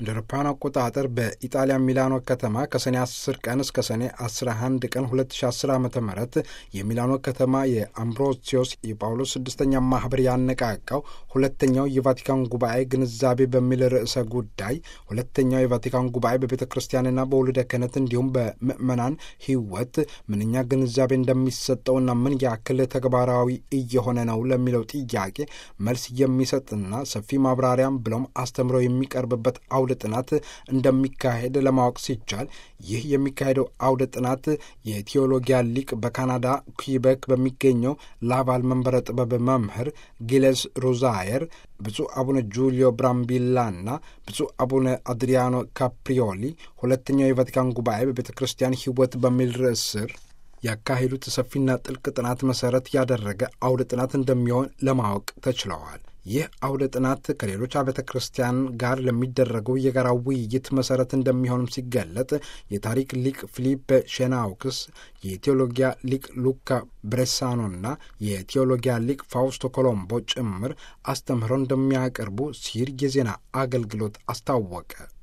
እንደ አውሮፓውያን አቆጣጠር በኢጣሊያ ሚላኖ ከተማ ከሰኔ 10 ቀን እስከ ሰኔ 11 ቀን 2010 ዓ ም የሚላኖ ከተማ የአምብሮሲዮስ የጳውሎስ ስድስተኛ ማህበር ያነቃቃው ሁለተኛው የቫቲካን ጉባኤ ግንዛቤ በሚል ርዕሰ ጉዳይ ሁለተኛው የቫቲካን ጉባኤ በቤተ ክርስቲያንና በውልደ ክህነት እንዲሁም በምዕመናን ሕይወት ምንኛ ግንዛቤ እንደሚሰጠውና ምን ያክል ተግባራዊ እየሆነ ነው ለሚለው ጥያቄ መልስ የሚሰጥና ሰፊ ማብራሪያም ብሎም አስተምሮ የሚቀርብበት አውደ ጥናት እንደሚካሄድ ለማወቅ ሲቻል ይህ የሚካሄደው አውደ ጥናት የቴዎሎጊያ ሊቅ በካናዳ ኩይበክ በሚገኘው ላቫል መንበረ ጥበብ መምህር ጊሌስ ሮዛየር ብፁዕ አቡነ ጁሊዮ ብራምቢላና ብፁዕ አቡነ አድሪያኖ ካፕሪዮሊ ሁለተኛው የቫቲካን ጉባኤ በቤተ ክርስቲያን ሕይወት በሚል ርዕስ ስር ያካሄዱት ሰፊና ጥልቅ ጥናት መሰረት ያደረገ አውደ ጥናት እንደሚሆን ለማወቅ ተችለዋል። ይህ አውደ ጥናት ከሌሎች አብያተ ክርስቲያን ጋር ለሚደረገው የጋራ ውይይት መሰረት እንደሚሆንም ሲገለጥ የታሪክ ሊቅ ፊሊፕ ሼናውክስ፣ የቴዎሎጊያ ሊቅ ሉካ ብሬሳኖና የቴዎሎጊያ ሊቅ ፋውስቶ ኮሎምቦ ጭምር አስተምህሮ እንደሚያቀርቡ ሲር የዜና አገልግሎት አስታወቀ።